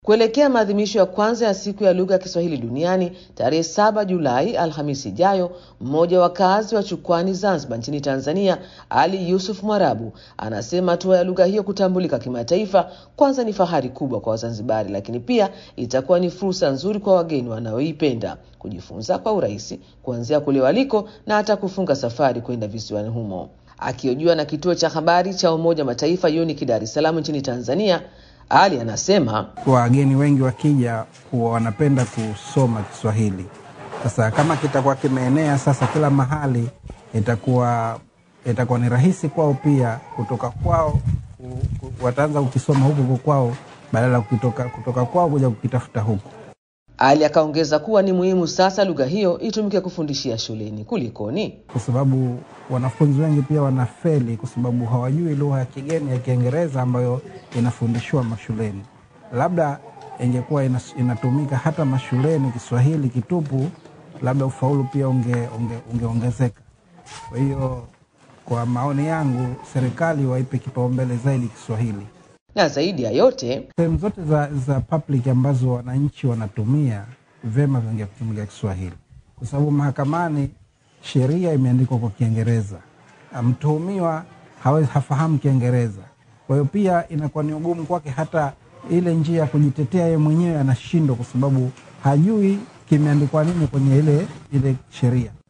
Kuelekea maadhimisho ya kwanza ya siku ya lugha ya Kiswahili duniani tarehe saba Julai, Alhamisi ijayo, mmoja wa wakazi wa Chukwani, Zanzibar, nchini Tanzania, Ali Yusuf Mwarabu, anasema hatua ya lugha hiyo kutambulika kimataifa kwanza ni fahari kubwa kwa Wazanzibari, lakini pia itakuwa ni fursa nzuri kwa wageni wanaoipenda kujifunza kwa urahisi kuanzia kule waliko na hata kufunga safari kwenda visiwani humo. Akihojiwa na kituo cha habari cha Umoja Mataifa UNIC Dar es Salaam nchini Tanzania, ali anasema wageni wengi wakija huwa wanapenda kusoma Kiswahili. Sasa kama kitakuwa kimeenea sasa kila mahali, itakuwa itakuwa ni rahisi kwao pia kutoka kwao, wataanza kukisoma huku kwao badala ya kutoka, kutoka kwao kuja kukitafuta huku. Ali akaongeza kuwa ni muhimu sasa lugha hiyo itumike kufundishia shuleni. Kulikoni? Kwa sababu wanafunzi wengi pia wanafeli kwa sababu hawajui lugha ya kigeni ya Kiingereza ambayo inafundishwa mashuleni. Labda ingekuwa inatumika hata mashuleni Kiswahili kitupu, labda ufaulu pia ungeongezeka unge, unge kwa hiyo kwa maoni yangu, serikali waipe kipaumbele zaidi Kiswahili na zaidi ya yote sehemu zote za, za public ambazo wananchi wanatumia vyema vingetumika Kiswahili, kwa sababu mahakamani sheria imeandikwa kwa Kiingereza, mtuhumiwa hawezi hafahamu Kiingereza. Kwa hiyo pia inakuwa ni ugumu kwake, hata ile njia ya kujitetea yeye mwenyewe anashindwa, kwa sababu hajui kimeandikwa nini kwenye ile ile sheria.